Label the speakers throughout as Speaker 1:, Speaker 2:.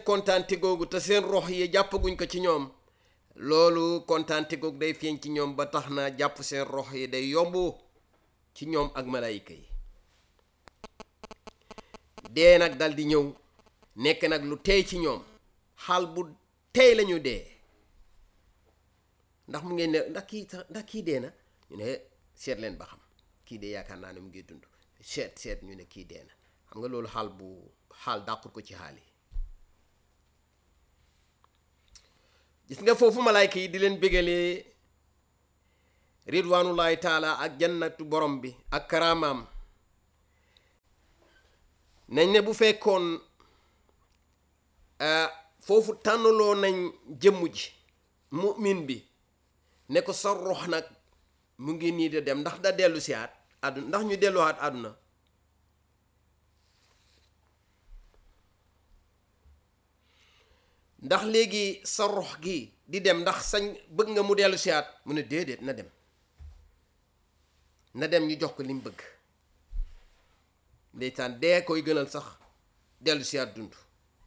Speaker 1: kontaante googu te seen rox yi jàppaguñ ko ci ñoom loolu kontaante googu day feeñ ci ñoom ba tax na jàpp seen rox yi day yomb ci ñoom ak malaayika yi dee nag dal di ñëw nekk nag lu tey ci ñoom xaal bu tey lañu dee ndax mu ngeen ne ndax kii sax ndax kii dee na ñu ne seet leen ba xam kii dee yaakaar naa ne mu ngi dund seet seet ñu ne kii dee na xam nga loolu xaal bu xaal dàqut ko ci xaal yi gis nga foofu malaayka yi di leen bégalee ridwanullahi taala ak jannatu borom bi ak karaamaam nañ ne bu fekkoon foofu tànnaloo nañ jëmm ji mu'min bi ne ko sa rox nag mu ngi nii de dem ndax da dellu si aat àdduna ndax ñu delluwaat àdduna ndax léegi sa rox gi di dem ndax sañ bëgg nga mu dellu si aat mu ne déedéet na dem na dem ñu jox ko li mu bëgg ndeysaan dee koy gënal sax dellu si aat dund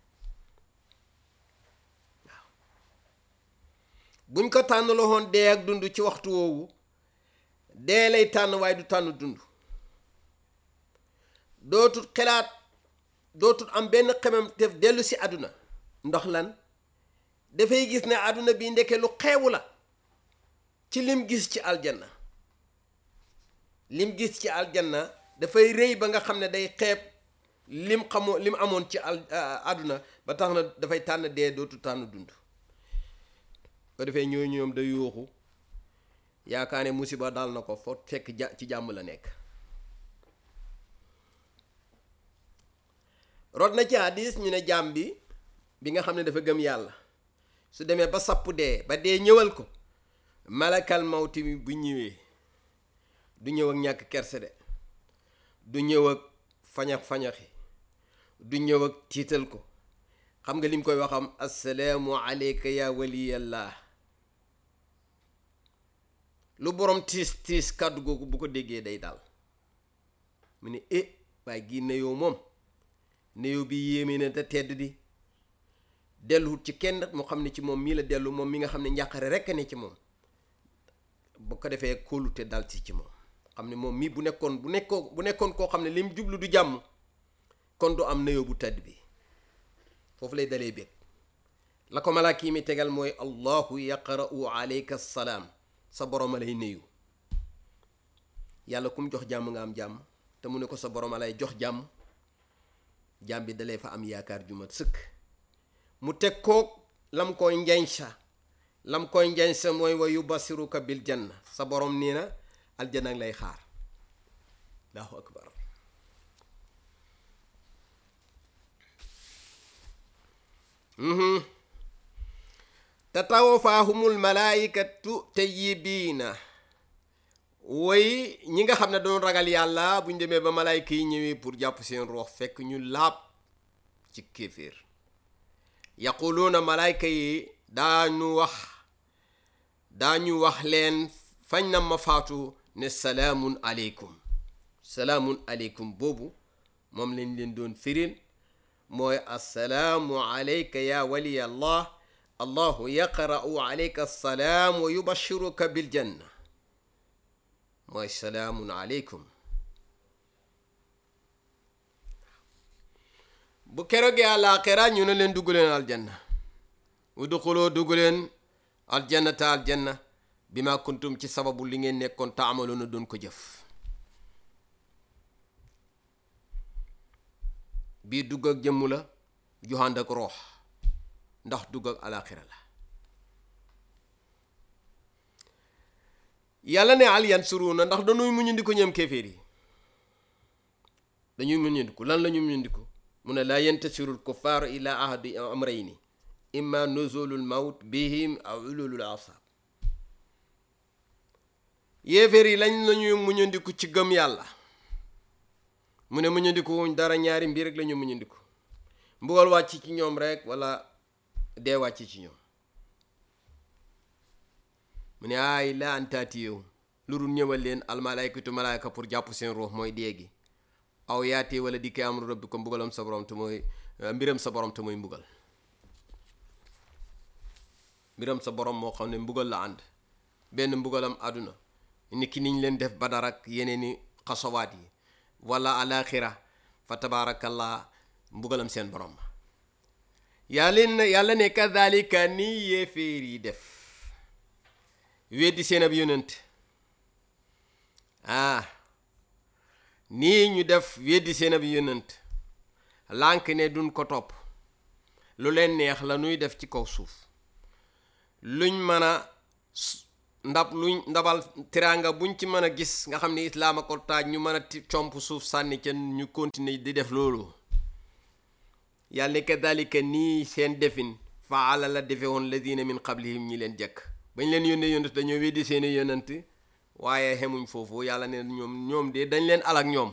Speaker 1: waaw buñ ko tànn loxoon dee ak dund ci waxtu woowu dee lay tànn waaye du tànn dund dootul xelaat dootul am benn xemam def dellu si àdduna ndox lan dafay gis ne àdduna bi ndeke lu xeewu la ci lim gis ci aljanna lim gis ci aljanna dafay rëy ba nga xam ne day xeeb lim xamoo lim amoon ci al àdduna ba tax na dafay tànn dee dootul tànn dund ko defee ñoo ñoom da yuuxu yaakaar ne musiba dal na ko foo fekk ja ci jàmm la nekk rod na ci hadis ñu ne jàmm bi bi nga xam ne dafa gëm yàlla su demee ba sapp dee ba dee ñëwal ko malakal mawti mi bu ñëwee du ñëw ak ñàkk kerse de du ñëw ak fañax fañaxi du ñëw ak tiital ko xam nga lim koy waxam assalaamu aleyka ya waliyallah lu borom tiis tiis kàddu googu bu ko déggee day daal mu ne eh waaye gii neyoo moom neyoo bi yéeme na te tedd di delluwut ci kenn mu xam ne ci moom mii la dellu moom mi nga xam ne njàqare rekk ne ci moom bu ko defee kóolute dal ci ci moom xam ne moom mii bu nekkoon bu nekkoon bu nekkoon koo xam ne lim jublu du jàmm kon du am neyoo bu tedd bi foofu lay dalee bég la ko malaaka yi mi tegal mooy allahu yaqra'u alayka salaam sa borom a lay nuyu yàlla kum jox jàmm nga am jàmm te mu ne ko sa borom a lay jox jàmm jàmm bi dalee fa am yaakaar ju mat sëkk mu teg koog lam koy njañsa lam koy njañsa mooy wa yubasiruka bil janna sa borom nii na aljanna lay xaar allahu akbar tatawafaahumul malaayikatu tayyibiina woy ñi nga xam ne doon ragal yàlla bu ñu demee ba malaayika yi ñëwee pour jàpp seen roox fekk ñu laab ci kéeféer yaquluuna malaayka yi daañu wax daañu wax leen fañ na ma faatu ne salaamun aleykum salaamun aleykum boobu moom lañ leen doon firil mooy assalaamu aleyka ya waliya allah allahu yaqra'u aleyka assalaam wa yubashiruka biljanna mooy salaamun aleykum bu keroogee àllaaxira ñu ne leen dugg leen aljanna udxuloo dugg leen aljannata aljanna bi ma kuntum ci sababu li ngeen nekkoon taamaloona doon ko jëf bii dugg ak jëmm la joxand ak roox ndax dugg ak àllaaxira la yàlla ne al yansuruuna ndax dañuy muñandiku ñoom kéeféer yi dañuy muñandiku lan la ñu muñandiku mu ne laa yentasiru lkuffaaru ila ahadi amrayni imma nuzulu lmawt bihim aw ululul asab yéeféer yi lañ lañuy muñandiku ci gëm yàlla mu ne muñandiku wuñ dara ñaari mbir rek la ñu muñandiku mbugal wàcc ci ñoom rek wala dee wàcc ci ñoom mu ne ay la antaati yow lu dul ñëwal leen almalaykatu malaayka pour jàpp seen ruux mooy dee gi aw yaatee wala dikkee am rabbi ko mbugalam sa borom te mooy mbiram sa borom te mooy mbugal mbiram sa borom moo xam ne mbugal la ànd benn mbugalam àdduna ni ki niñ leen def badar ak yeneen i xasawaat yi wala alaxira fa tabaarakallah mbugalam seen borom yàlla yàlla ne kadalika nii yéeféer yi def weddi seen ab yonent ah nii ñu def weddi seen ab yonent lànk ne duñ ko topp lu leen neex la nuy def ci kaw suuf luñ mën a ndab luñ ndabal teraanga buñ ci mën a gis nga xam ne islaam a ko taaj ñu mën a comp suuf sànni ca ñu continuer di def loolu yàlla ne kadalika nii seen defin faala la defe woon ladina min qablihim ñi leen jekk bañ leen yónnee yonent dañoo weddi seeni yonent waaye xemuñ foofu yàlla ne ñoom ñoom de dañ leen alak ñoom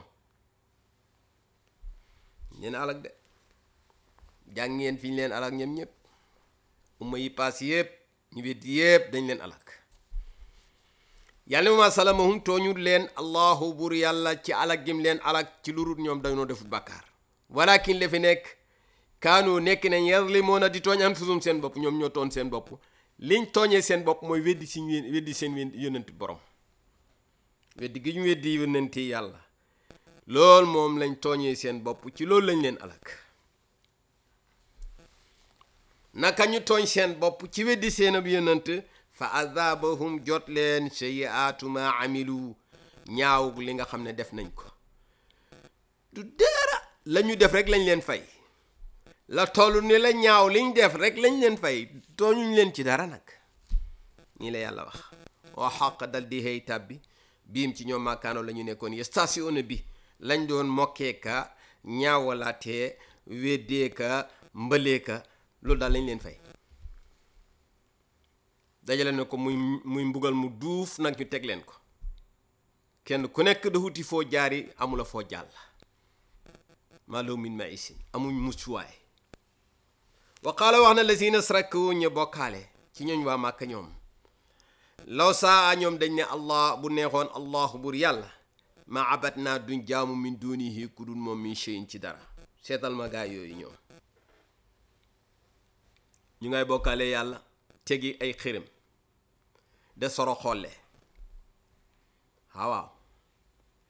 Speaker 1: leen alak de jàng ngeen fi ñu leen alak ñoom ñëpp umma yi paas yëpp ñu weddi yëpp dañ leen alak yàlla ma salamahum tooñul leen allahu bur yàlla ci alak gim leen alak ci lurut ñoom dañoo defut bàkkaar walakin la fi nekk kaanu nekk nañ yazlimoona di tooñ anfusum seen bopp ñoom ñoo tooñ seen bopp liñ tooñee seen bopp mooy weddi si weddi seen yonent borom weddi gi ñu weddi yonenti yàlla loolu moom lañ tooñee seen bopp ci loolu lañ leen alak naka ñu tooñ seen bopp ci weddi seen ab yonent fa azabahum jot leen sayyi'aatu ma amilu ñaaw li nga xam ne def nañ ko du dara la ñu def rek lañ leen fay la toll ni la ñaaw liñ def rek lañ leen fay tooñuñ leen ci dara nag nii la yàlla wax waa xaq dal di xëy tàbbi biim ci ñoom maakaano la ñu nekkoon ye station bi lañ doon mokkee ka ñaawalaatee weddee ka mbalee ka loolu daal lañ leen fay dajale na ko muy muy mbugal mu duuf nag ñu teg leen ko kenn ku nekk da wuti foo jaari amula foo jàll maaloo min ma isin amuñ muccuwaay wa qaala wax na lazina sraku ñu bokkaale ci ñooñ waa màkk ñoom law saa ñoom dañ ne allah bu neexoon allahu bur yàlla ma abat naa duñ jaamu min dunihi ku dul moom min cheyin ci dara seetal ma gaay yooyu ñoom ñu ngay bokkaale yàlla tegi ay xërëm de soro xolle waaw